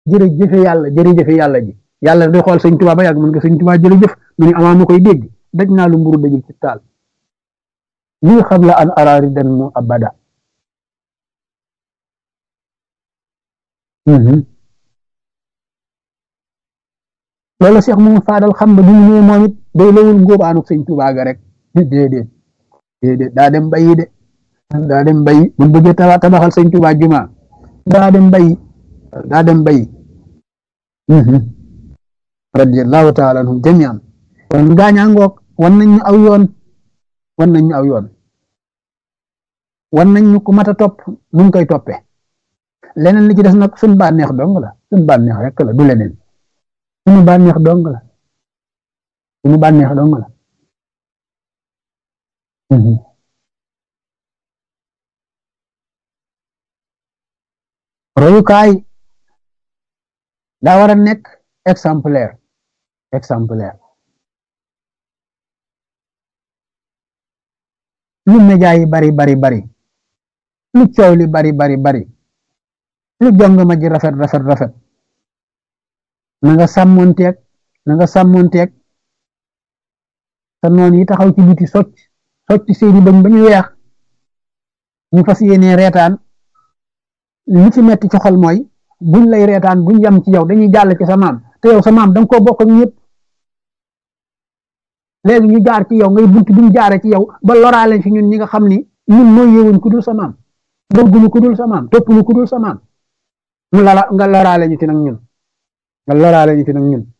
jërëjëfe yàlla jërëjëfe yàlla ji yàlla day xool sëñ Tuubaa ba yàgg mën nga sëñ Tuubaa jërëjëf mu ne amaa ma koy dégg daj naa lu mburu dajul ci taal lii xam la an araari dan mu abada loolu Cheikh moom faadal xam ba bi mu ñëwee moom it day lawul ngóobaanuk sëñ Tuubaa ga rek déedéet déedéet daa dem bayi de daa dem bayi bu bëggee tabaxal sëñ Tuubaa juma daa dem bayi daa dem bayi radiyallahu taala anhum jamian kon gaañaa ngoog wan nañ ñu aw yoon wan nañ ñu aw yoon wan nañ ñu ku mat a topp nu koy toppee leneen li ci des nag suñ bànneex dong la suñ bànneex rek la du leneen suñu bànneex dong la suñu bànneex dong la royukaay daa war a nekk exemplaire exemplaire lu média yi bari bari bari lu coow li bari bari bari lu jong ma ji rafet rafet rafet na nga sàmmonteeg na nga sàmmonteeg te noonu yi taxaw ci biti socc socc seeni bañ ba ñu weex ñu fas yéene reetaan li ci metti ci xol mooy buñ lay reetaan buñ yam ci yow dañuy jàll ci sa maam te yow sa maam danga koo bokk ak ñëpp léegi ñu jaar ci yow ngay bunt bi ñu jaare ci yow ba loraale fi ñun ñi nga xam ni ñun mooy yewuñ ku dul sa maam bëgguñu ku dul sa maam toppuñu ku dul sa maam mu lala nga loraale ñu ci nag ñun nga loraale ñu ci nag ñun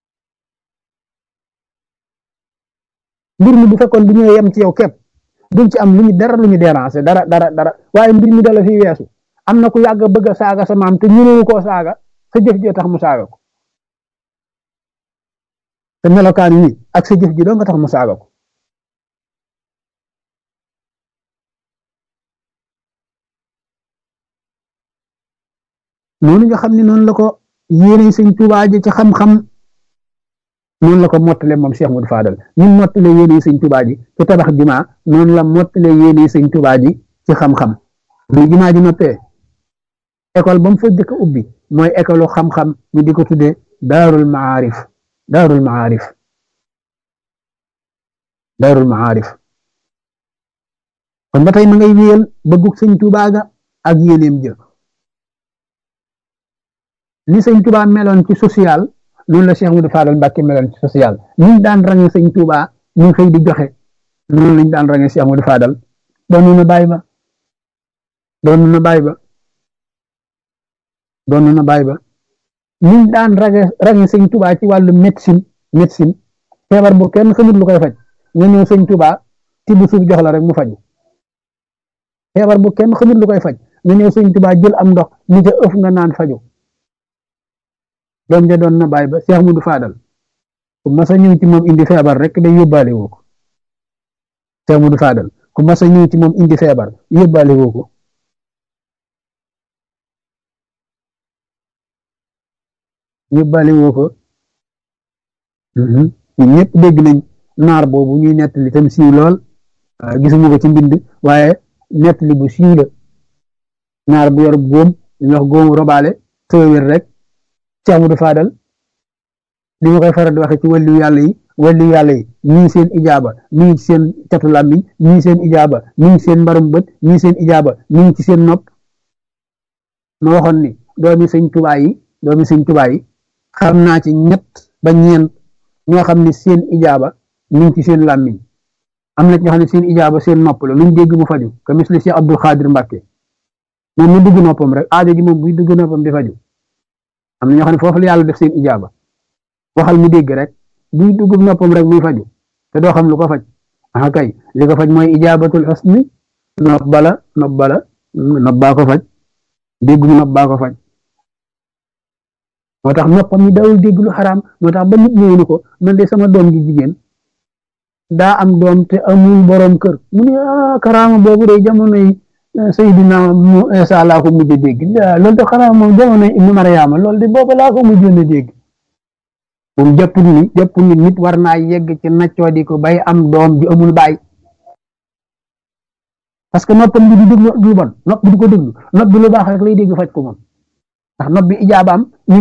mbir mi bu fekkoon bu ñëwee yem ci yow képp duñ ci am lu ñu dara lu ñu déranger dara dara dara waaye mbir mi dala fi weesu am na ku yàgg bëgg a saaga sa maam te ñënewu koo saaga sa jëf ji tax mu saaga ko te melokaan yi ak sa jëf ji doo nga tax mu saaga ko noonu nga xam ne noonu la ko yéene sëñ Tuubaa ji ci xam-xam noonu la ko mottale moom Cheikh Modou Fadal ni mottale yéene sëñ Tuubaa ji ci tabax jumaa noonu la mottale yéene sëñ Tuubaa ji ci xam-xam bu jumaa ji noppee école ba mu fa jëkk ubbi mooy école xam-xam ñu di ko tuddee daarul maarif daarul maarif daarul maarif kon ba tey ma ngay wéyal bëggug sëñ Tuubaa ga ak yéeneem jë li sëñ Tuubaa meloon ci social noonu la Cheikh Modou Fadal Mbàkke meloon ci social niñ daan range sëñ Tuubaa ñu xëy di joxe noonu lañ daan range Cheikh Modou Fadal doon na bàyyi ba doon na bàyyi ba doon na bàyyi ba niñ daan range range sëñ Tuubaa ci wàllu médecine médecine feebar bu kenn xamut lu koy faj nga ñëw sëñ Tuubaa tibb suuf jox la rek mu faju feebar bu kenn xamut lu koy faj nga ñëw sëñ Tuubaa jël am ndox ni ca ëf nga naan faju doom ja doon na bàyyi ba Cheikh Modou Fadal ku masa ñëw ci moom indi feebar rek day yóbbaale woo ko Cheikh Modou Fadal ku masa ñëw ci moom indi feebar yóbbaale woo ko yóbbaale woo ko ñun ñëpp dégg nañ naar boobu ñuy nettali tam siiw lool gisuma ko ci mbind waaye nettali bu siiw la naar bu yor góom ñu wax góomu robaale tëwér rek Cheikh Modou Fadal li ma koy faral di waxe ci wàllu yàlla yi wàllu yàlla yi ñii seen ijaaba mi ngi ci seen catu làmmiñ ñii seen ijaaba mi ngi ci seen mbarum bët ñii seen ijaaba mi ngi ci seen nopp ma waxoon ni doomi sëñ Tuubaa yi doomi sëñ Tuubaa yi xam naa ci ñett ba ñeent ñoo xam ne seen ijaaba mi ngi ci seen làmmiñ am na ñoo xam ne seen ijaaba seen nopp la luñ dégg mu faju ka misli Cheikh Abdul Xaadir Mbàkke moom mu dugg noppam rek aajo ji moom buy dugg noppam di faju am na ñoo xam ne foofu la yàlla def seen ijaaba waxal mu dégg rek buy dugg noppam rek muy faju te doo xam lu ko faj ah kay li ko faj mooy ijaabatul xusni nopp bala nopp bala nopp baa ko faj dégg mu nopp baa ko faj moo tax noppam yi dawul dégg lu xaraam moo tax ba nit ñëw ni ko man de sama doom ji jigéen daa am doom te amul borom kër mu ne ah karaama boobu de jamono yi Seydina Isa laa ko mujj a dégg loolu de xanaa moom jamono yi Ibnu Mariama loolu de boobu laa ko mujjoon a dégg moom jàpp ni jàpp ni nit war naa yegg ci naccoo di ko bay am doom ji amul baay parce que noppam bi du déglu lu bon nopp bi du ko déglu nopp bi lu baax rek lay dégg faj ko moom ndax nopp bi ijaabaam